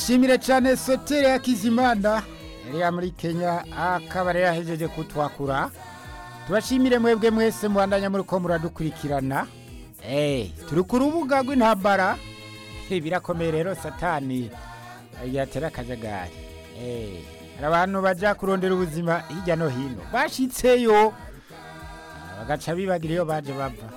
dushimire cyane sotere ya kizimana yari muri kenya akaba rero yahejeje kutwakura tubashimire mwebwe mwese mubandanya muri ko muradukurikirana Eh, turi ku rubuga rw'intambara birakomeye rero satani yatera akajagari Eh, hari abantu bajya kurondera ubuzima hirya no hino bashitseyo bagaca bibagira iyo baje bava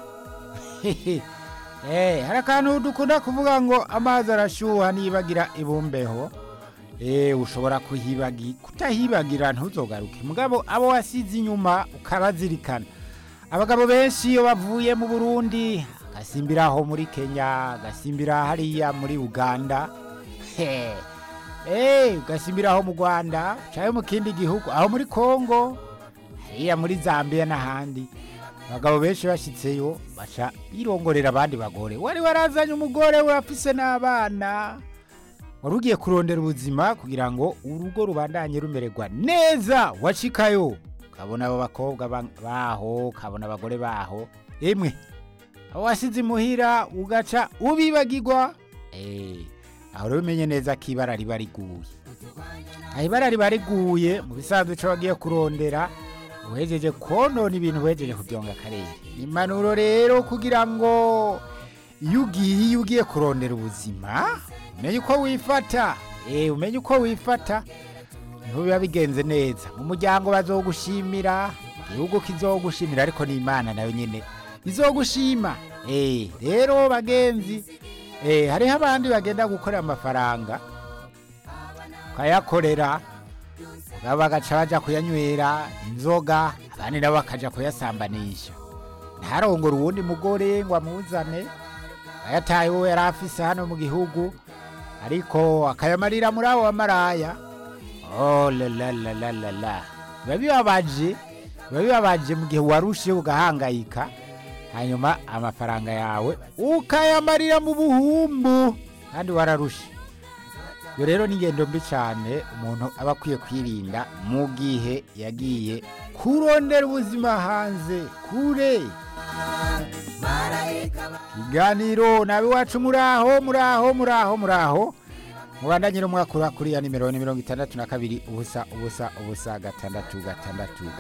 Eh, hari akantu dukunda kuvuga ngo amazi arashyuha nibagira ibumbeho Eh, ushobora kuhibagi kutahibagira ntuzogaruke mugabo abo wasize inyuma ukabazirikana abagabo benshi iyo bavuye mu burundi agasimbira aho muri kenya agasimbira hariya muri uganda he Eh, ugasimbira aho mu rwanda cyangwa mu kindi gihugu aho muri kongo hariya muri zambia n'ahandi abagabo benshi bashyitseyo baca birongorera abandi bagore wari warazanye umugore we afise n'abana wari ugiye kurondera ubuzima kugira ngo urugo rubandanye rumererwa neza washikayo ukabona abo bakobwa ba- baho ukabona abagore baho emwe aho wasize imuhira ugaca ubibagirwa Eh, aho rero umenye neza ko ibara riba riguye aho ibara riba riguye mu bisanzwe icyo wagiye kurondera uhejeje konona ibintu uhejeje kubyonga akarere impanuro rero kugira ngo iyo ugiye iyo ugiye kurondera ubuzima umenye uko wifata eh umenye uko wifata niho biba bigenze neza mu muryango bazogushimira igihugu kizogushimira ariko n'imana nayo nyine izogushima eh rero bagenzi eh hariho abandi bagenda gukorera amafaranga ukayakorera nabo bagaca baja kuyanywera inzoga abandi nabo bakaja kuyasambanisha ntarongora uwundi mugore ngo amuzane ayataye uwo yari afise hano mu gihugu ariko akayamarira muri abo bamaraya oh la la la la la la biba bibabaje biba bibabaje mu gihe warushe ugahangayika hanyuma amafaranga yawe ukayamarira mu buhumbu kandi wararushe iyo rero ni ingendo mbi cyane umuntu aba akwiye kwirinda mu gihe yagiye kurondera ubuzima hanze kure ikiganiro nawe iwacu muraho muraho muraho muraho mubandanyire umwaka ura kuri ya nimero ni mirongo itandatu na kabiri ubusa ubusa ubusa gatandatu gatandatu